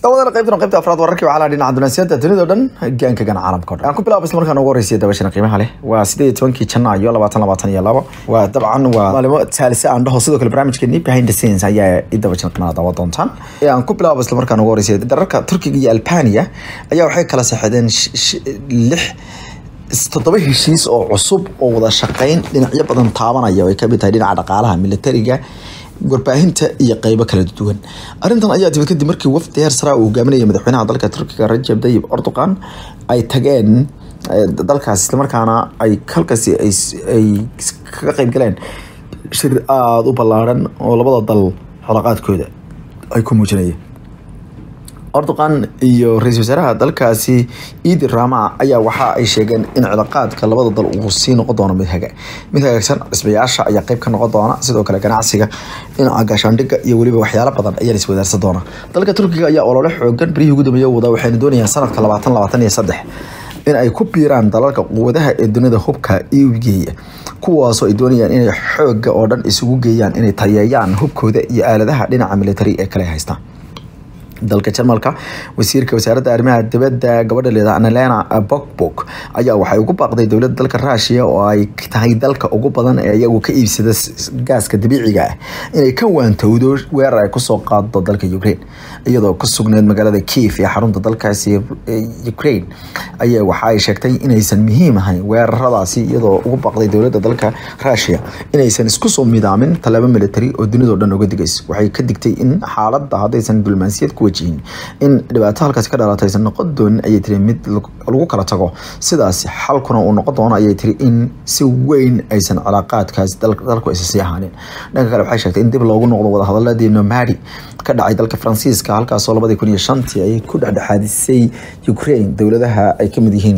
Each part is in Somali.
dawadana qaybtan qaybta afraad wararkii waxaa la dhinaca dunaasiyada dunida o dhan gaanka gana caalamka o dhan aan ku bilaabo isla markaan ugu horreysay dabashana qiimaha leh waa sideed iyo tobankii janaayo labaatan labaatan iyo labo waa dabcan waa maalimo taalise aan dhaho sidoo kale barnaamijkeeni behind the scenes ayaa i dabashana qiimaha daawa doontaan ee aan ku bilaabo isla markaan ugu horreysay dararka turkiga iyo albania ayaa waxay kala saxideen lix toddoba heshiis oo cusub oo wada shaqeyn dhinacyo badan taabanaya oo ay kamid tahay dhinaca dhaqaalaha militariga warbaahinta iyo qeybo kala duwan arrintan ayaa timid kadib markii wafdi heer sara uu hogaaminaya madaxweynaha dalka turkiga rajab tayyib erdogan ay tageen dalkaas islamarkaana ay halkaasi ay kaga qeyb galeen shir aada u ballaaran oo labada dal xolaqaadkooda ay ku muujinayeen erdogan iyo ra-isul wasaaraha dalkaasi iidi rama ayaa waxa ay sheegeen in cilaaqaadka labada dal uu sii noqon doono mid haga mid hagaagsan dhismayaasha ayaa qeyb ka noqon doona sidoo kale ganacsiga dhinaca gaashaandhigga iyo weliba waxyaalo badan ayaa lis wadaarsan doona dalka turkiga ayaa olole xoogan berihii ugu dambeeya wada waxayna doonayaan sanadka labaatan labaatan iyo saddex in ay ku biiraan dalalka quwadaha ee dunida hubka iugeeya kuwaasoo ay doonayaan inay xooga oo dhan isugu geeyaan inay tayeeyaan hubkooda iyo aaladaha dhinaca militari ee kale haystaan dalka jarmalka wasiirka wasaaradda arrimaha dibadda gabadha leeda annalena bogbog ayaa waxay ugu baaqday dowladda dalka ruushiya oo ay tahay dalka ugu badan ee iyagu ka iibsada gaaska dabiiciga ah inay ka waantowdo weerar ay kusoo qaado dalka ukraine iyadoo ku sugneed magaalada kief ee xarunta dalkaasi ukraine ayaa waxa ay sheegtay inaysan muhiim ahayn weeraradaasi iyadoo ugu baaqday dowladda dalka ruushiya inaysan isku soo midaamin tallaabo military oo dunidao dhan uga digayso waxay ka digtay in xaaladda haddaysan dulmaansiyad ku wajihin in dhibaato halkaasi ka dhalatay aysan noqon doonin ayay tiri mid lagu kala tago sidaas xalkuna uu noqon doono ayay tiri in si weyn aysan cilaaqaadkaas dalku aysan sii ahaanin dhanka kale waxay sheegtay in dib loogu noqdo wadahadaladii nomadi ka dhacay dalka faransiiska halkaasoo labadii kun iyo shantii ay ku dhexdhexaadisay ukraine dowladaha ay kamid yihiin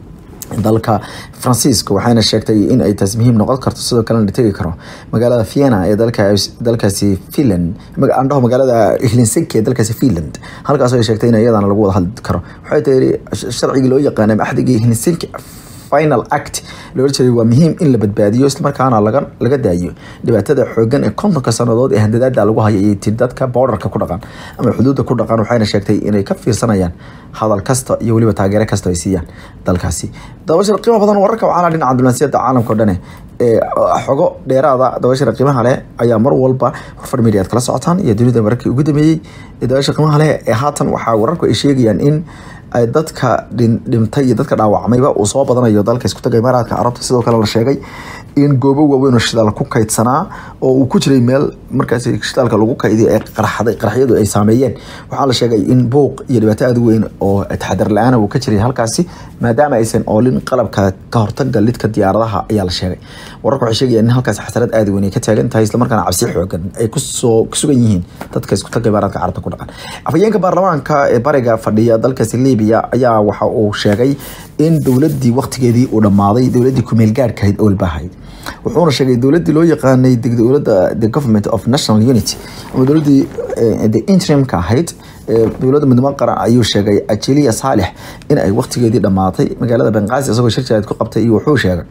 dalka faransiiska waxayna sheegtay in ay taas muhiim noqon karto sidoo kalena la tegi karo magaalada vienna ee dalkaasi finland andhaho magaalada helsinki ee dalkaasi finland halkaasoo ay sheegtay in iyadana lagu wada hadli karo waxay tiri sharcigii loo yaqaanay maxdigii helsinki final act loola jeeday waa muhiim in la badbaadiyo islamarkaana laga laga daayo dhibaatada xoogan ee kontonka sanadood ee handadaada lagu hayo iyo tir dadka borderka ku dhaqan ama xuduudda ku dhaqan waxayna sheegtay inay ka fiirsanayaan hadal kasta iyo weliba taageero kasta ay siiyaan dalkaasi dabashar qiimo badan wararka waxaana dhinaca diblomaasiyadda caalamka o dhane ee xogo dheeraada dabashara qiimaha leh ayaa mar walba horfar media aad kala socotaan iyo dunida mararkii ugu dambeeyey dabasha qiimaha leh ee haatan waxaa wararku ay sheegayaan in ay dadka dhintay iyo dadka dhaawacmayba uu soo badanayo dalka isku taga imaaraadka carabta sidoo kale la sheegay in goobo waaweyn oo shidaal ku kaydsanaa oo uu ku jiray meel markaas shidaalka lagu kaydiy ee qarxaday qaraxyadu ay saameeyeen waxaa la sheegay in buuq iyo dhibaato aada u weyn oo taxadar la-aan uu ka jiray halkaasi maadaama aysan oolin qalabka ka hortaga lidka diyaaradaha ayaa la sheegay wararka waxay sheegayaan in halkaasi xasarad aada weyn ay ka taagan tahay islamarkaana cabsi xoogan ay kusoo kusugan yihiin dadka isku taga imaaraadka carabta ku dhaqan afhayeenka baarlamaanka ee bariga fadhiya dalkaasi libiya ayaa waxa uu sheegay in dowladii waqtigeedii uu dhammaaday dowladii kumeel gaarhka ahayd olbahayd wuxuuna sheegay dowladii loo yaqaanay dowladda the government of national unity ama dowladii the interimka ahayd dowladda midnimo qaran ayuu sheegay ajeliya saalix in ay waqtigeedii dhammaatay magaalada benqaasi isagoo shir jaaid ku qabtay iyo wuxuu sheegay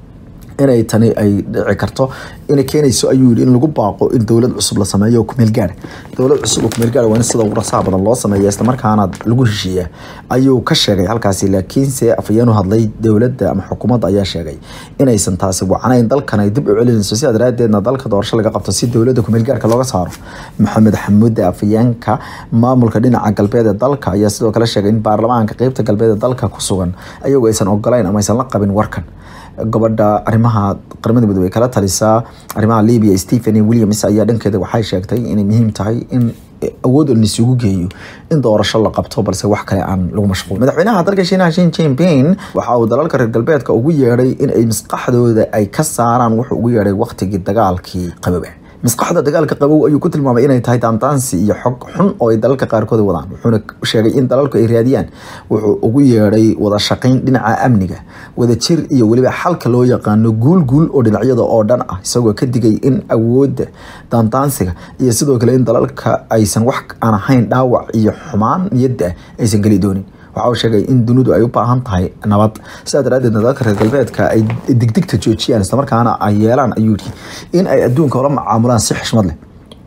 inay tani ay dhici karto inay keenayso ayuu yidhi in lagu baaqo in dowlad cusub la sameeyo kumeel gaara dowlad cusub oo kumeel gaara waa in sida ugu rasaha badan loo sameeya islamarkaana lagu heshiiya ayuu ka sheegay halkaasi laakiinse afhayeenu hadlay dowladda ama xukuumadda ayaa sheegay inaysan taasi wacnayn dalkan ay dib u celinayso sidaa daraadeedna dalka doorasho laga qabto si dowladda kumeel gaarka looga saaro maxamed xamuud afhayeenka maamulka dhinaca galbeed ee dalka ayaa sidoo kale sheegay in baarlamaanka qeybta galbeed ee dalka ku sugan ayagu aysan ogolayn ama aysan la qabin warkan gabadha arrimaha qaramada midoobey kala talisaa arrimaha libia stephen williams ayaa dhankeeda waxay sheegtay inay muhiim tahay in awood on isugu geeyo in doorasho la qabto balse wax kale aan lagu mashquul madaxweynaha dalka shiinaha shin jinping waxa uu dalalka reer galbeedka ugu yeedhay in ay maskaxdooda ay ka saaraan wuxuu ugu yeedhay waqtigii dagaalkii qabowe maskaxda dagaalka qabow ayuu ku tilmaamay inay tahay daandaansi iyo xog xun oo ay dalalka qaarkood wadaan wuxuuna sheegay in dalalku ay raadiyaan wuxuu ugu yeedhay wada shaqayn dhinaca amniga wada jir iyo weliba xalka loo yaqaano guul guul oo dhinacyada oo dhan ah isagoo ka digay in awoodda daandaansiga iyo sidoo kale in dalalka aysan wax aan ahayn dhaawac iyo xumaan niyadda aysan geli doonin waxa uu sheegay in dunidu ay u baahan tahay nabad sidaa daraadeedna dalka reer galbeedka ay digdigta joojiyaan islamarkaana ay yeelaan ayuu yidhi in ay adduunka ula macaamulaan si xishmad leh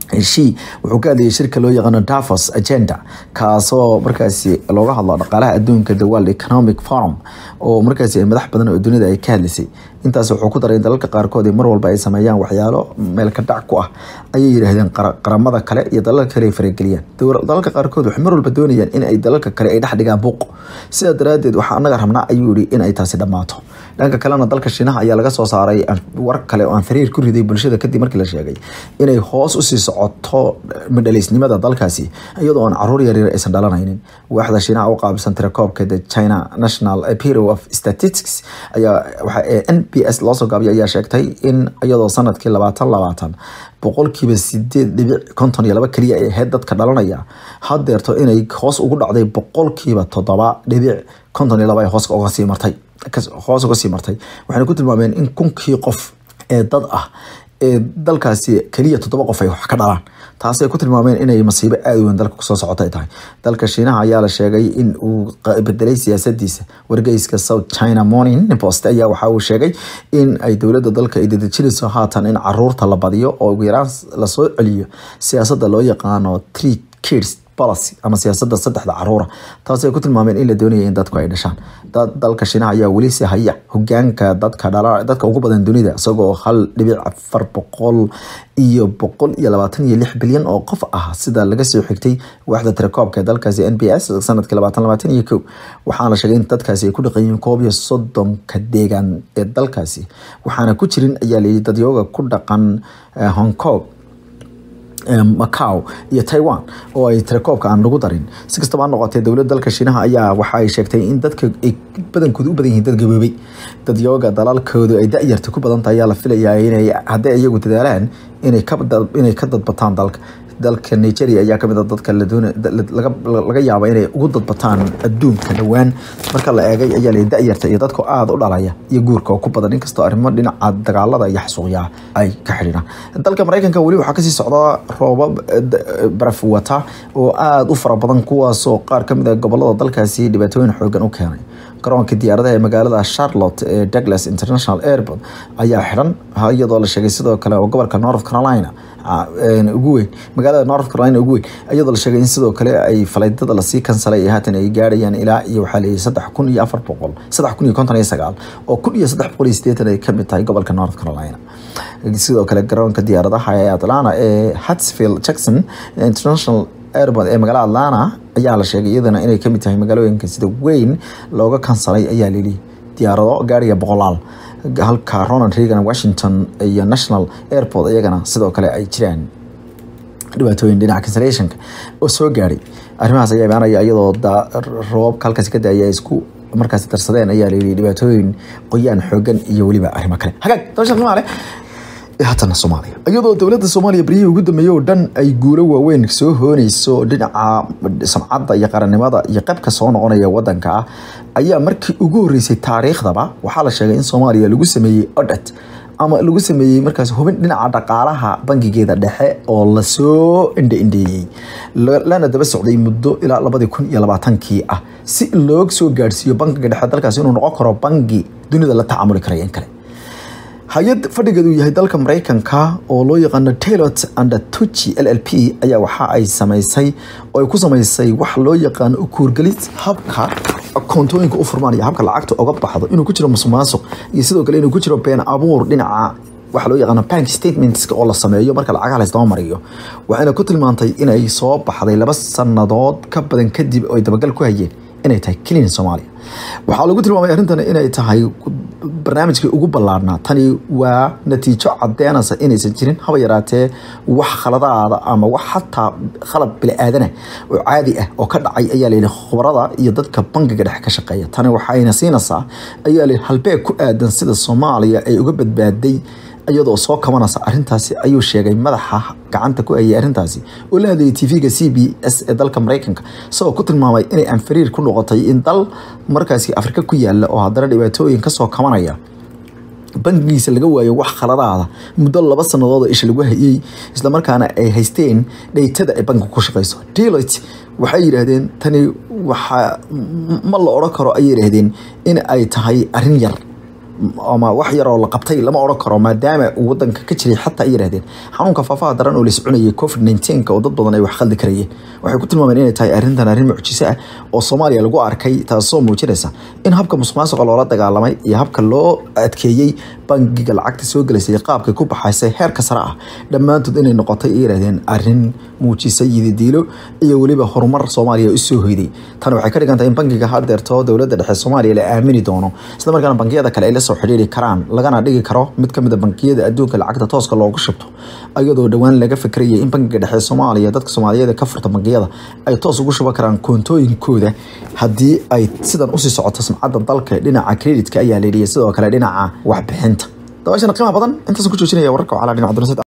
shi wuxuu ka hadlayay shirka loo yaqaano davos agenda kaasoo markaasi looga hadlo dhaqaalaha adduunka the world economic forum oo markaasi madax badan oo dunida ay ka hadlisay intaas wuxuu ku daray in dalalka qaarkood mar walba ay sameeyaan waxyaalo meel ka dhac ku ah ayay yidhaahdeen qaramada kale iyo dalalka kale ay farageliyaan dalalka qaarkood waxay mar walba doonayaan in ay dalalka kale ay dhex dhigaan buuq sidaa daraadeed waxaa anaga rabnaa ayuu yihi in ay taasi dhammaato dhanka kalena dalka shiinaha ayaa laga soo saaray war kale oo aan fariir ku riday bulshada kadib markii la sheegay inay hoos usii socoto madhaleysnimada dalkaasi iyadoo aan caruur yaryar aysan dhalanaynin waaxda shiinaha u qaabilsan tirakoobka the china national bureau of statistics ayaa waxa n b s loosoo gaabiyay ayaa sheegtay in iyadoo sanadkii labaatan labaatan boqolkiiba sideed dhibic konton iyo laba keliya ay ahayd dadka dhalanaya hadeerto inay hoos ugu dhacday boqolkiiba toddoba dhibic konton iyo laba ay hoos uga sii martay hoos uga sii martay waxayna ku tilmaameen in kunkii qof ee dad ah ee dalkaasi keliya toddoba qof ay wax ka dhalaan taasi ay ku tilmaameen inay masiibo aada weyn dalka kusoo socota ay tahay dalka shiinaha ayaa la sheegay in uu bedelay siyaasadiisa wargeyska south china morning post ayaa waxa uu sheegay in ay dowladda dalka ay dadejinayso haatan in caruurta la badiyo oo ugu yaraan lasoo celiyo siyaasada loo yaqaano three kids policy ama siyaasada saddexda caruura taasi ay ku tilmaameen in la doonaya in dadku ay dhashaan dalka shiinaha ayaa weli si haya hogaanka dadka dhala dadka ugu badan dunida isagoo hal dhibic afar boqol iyo boqol iyo labaatan iyo lix bilyan oo qof ah sida laga soo xigtay waaxda tirakoobka ee dalkaasi n b s sanadkii labaatan labaatan iyo kow waxaana la sheegay in dadkaasi ay ku dhaqan yihiin koob iyo soddonka deegaan ee dalkaasi waxaana ku jirin ayaa layidhi dadyooga ku dhaqan hong kong macao iyo taiwan oo ay tirakoobka aan lagu darin si kastaba ha noqotee dowladda dalka shiinaha ayaa waxa ay sheegtay in dadka ay badankoodu u badan yihiin dad gaboobay dad yooga dalalkoodu ay da-yarta ku badan tahay ayaa la filayaa inay hadday iyagu dadaalaan inay ka inay ka dadbataan dalka dalka nigeria ayaa kamid a dadka laga yaaba inay ugu dadbataan adduunka dhowaan marka la eegay ayaa la da-yarta iyo dadka aada u dhalaya iyo guurka oo ku badan inkastoo arrimo dhinaca dagaalada iyo xasuuqyaha ay ka xidhiiraan dalka mareykanka weli waxaa kasii socda roobab baraf wata oo aada u fara badan kuwaasoo qaar kamid a gobolada dalkaasi dhibaatooyin xoogan u keenay garoonka diyaaradaha ee magaalada charlotte ee douglas international airport ayaa xiran iyadoo la sheegay sidoo kale oo gobolka north carolina ugu weyn magaalada north carolina ugu weyn iyadoo la sheegay in sidoo kale ay falaydada lasii kansalay ee haatan ay gaarayaan ilaa iyo waxaa leeyahay saddex kun iyo afar boqol saddex kun iyo konton iyo sagaal oo kun iyo saddex boqol iyo siddeetan ay kamid tahay gobolka north carolina sidoo kale garoonka diyaaradaha ee atlanta ee hatsfield jackson international airport ee magaalada atlanta ayaa la sheegay iyadana inay kamid tahay magaalooyinka sida weyn looga kansalay ayaa lili diyaarado gaariga boqolaal halka ronald reagan washington iyo national airport iyagana sidoo kale ay jiraan dhibaatooyin dhinaca cancellationka oo soo gaadhay arrimahaas ayaa imaanaya iyadoo roobabka halkaasi ka daaya isku markaasi darsadeen ayaa layidhi dhibaatooyin qoyaan xoogan iyo weliba arrimo kale hagaag dabasha qiimaha leh haatana soomaaliya iyadoo dowladda soomaaliya beryihii ugu dambeeyey oo dhan ay guulo waaweyn soo hooneyso dhinaca samcadda iyo qarannimada iyo qaybka soo noqonaya wadanka ah ayaa markii ugu horreysay taariikhdaba waxaa la sheegay in soomaaliya lagu sameeyey odhet ama lagu sameeyey markaas hubin dhinaca dhaqaalaha bangigeeda dhexe oo lasoo indhaindheeyey lana daba socday muddo ilaa labadii kun iyo labaatankii ah si loo soo gaadhsiiyo bangiga dhexe dalkaasi inuu noqon karo bangi dunida la tacaamuli karaya in kale hay-ad fadhigeedu yahay dalka mareykanka oo loo yaqaano taylot and tuchi l l p ayaa waxa ay samaysay oo ay ku samaysay wax loo yaqaano ukuurgelid habka koontooyinka u furmaan iyo habka lacagta oga baxdo inuu ku jiro musuqmaasuq iyo sidoo kale inuu ku jiro been abuur dhinaca waxa loo yaqaano bank statementska oo la sameeyo marka lacagaha laysdaba mariyo waxayna ku tilmaantay inay soo baxday laba sannadood ka badan kadib oo ay dabagal ku hayeen inay tahay clean soomaaliya waxaa lagu tilmaamay arrintan inay tahay barnaamijkii ugu ballaarnaa tani waa natiijo caddeynaysa inaysan jirin haba yaraatee wax khaladaada ama wax xataa khalad bili-aadana oo caadi ah oo ka dhacay ayaa layidhi khubarada iyo dadka bangiga dhexe ka shaqeeya tani waxayna siinaysaa ayaa layidhi halbeeg ku aadan sida soomaaliya ay uga badbaaday iyadoo soo kabanaysa arrintaasi ayuu sheegay madaxa gacanta ku hayay arrintaasi oo la hadlayay tv-ga c b s ee dalka mareykanka isagoo ku tilmaamay inay anfariir ku noqotay in dal markaasi afrika ku yaala oo haddana dhibaatooyin kasoo kabanaya bangigiisa laga waayo wax khaladaada muddo laba sannadood oo isha lagu hayay islamarkaana ay haysteen dheytada ay bankiga ku shaqeyso deloit waxay yidhaahdeen tani waxa ma la odhan karo ayay yidhaahdeen in ay tahay arrin yar ama wax yar oo la qabtay lama odhan karo maadaama uu wadanka ka jiray xataa ay yidhahdeen xanuunka faafaha daran oo la iscunayay covid 19 oo dad badan ay wax khaldi karayeen waxay ku tilmaameen inay tahay arrintan arrin mucjiso ah oo soomaaliya lagu arkay taasoo muujinaysa in habka musuqmaasuqa loola dagaalamay iyo habka loo adkeeyey bangiga lacagta soo gelaysay qaabkay ku baxaysay heerka sare ah dhammaantood inay noqotay ay yidhahdeen arrin muujisa yididiilo iyo weliba horumar soomaaliya usoo hoyday tan waxay ka dhigan tahay in bangiga hadeerto dowladda dhexe soomaaliya la aamini doono isla markaana bangiyada kale ay la soo xidhiiri karaan lagana dhigi karo mid ka mid a bangiyada adduunka lacagta tooska loogu shubto iyadoo dhowaan laga fikrayay in bangiga dhexe soomaaliya dadka soomaaliyeed ee ka furta bangiyada ay toos ugu shuban karaan koontooyinkooda haddii ay sidan usii socoto sumcadda dalka dhinaca kreditka ayaa la yidhi sidoo kale dhinaca waxbixinta dabashana qiimaha badan intaas ku joojinaya wararka calaa dhinaca dunasada